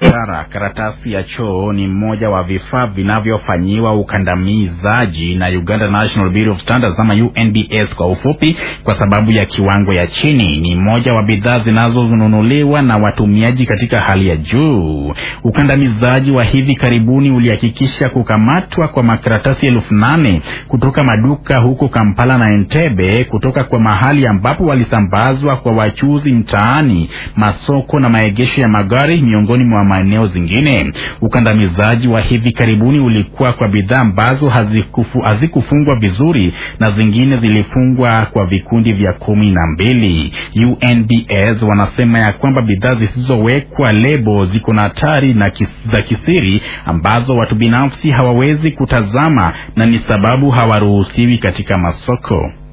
Kara, karatasi ya choo ni mmoja wa vifaa vinavyofanyiwa ukandamizaji na Uganda National Bureau of Standards ama UNBS kwa ufupi, kwa sababu ya kiwango ya chini. Ni mmoja wa bidhaa zinazonunuliwa na watumiaji katika hali ya juu. Ukandamizaji wa hivi karibuni ulihakikisha kukamatwa kwa makaratasi elfu nane kutoka maduka huko Kampala na Entebbe, kutoka kwa mahali ambapo walisambazwa kwa wachuuzi mtaani, masoko na maegesho ya magari, miongoni mwa maeneo zingine. Ukandamizaji wa hivi karibuni ulikuwa kwa bidhaa ambazo hazikufu, hazikufungwa vizuri na zingine zilifungwa kwa vikundi vya kumi na mbili. UNBS wanasema ya kwamba bidhaa zisizowekwa lebo ziko na hatari na kis, za kisiri ambazo watu binafsi hawawezi kutazama na ni sababu hawaruhusiwi katika masoko.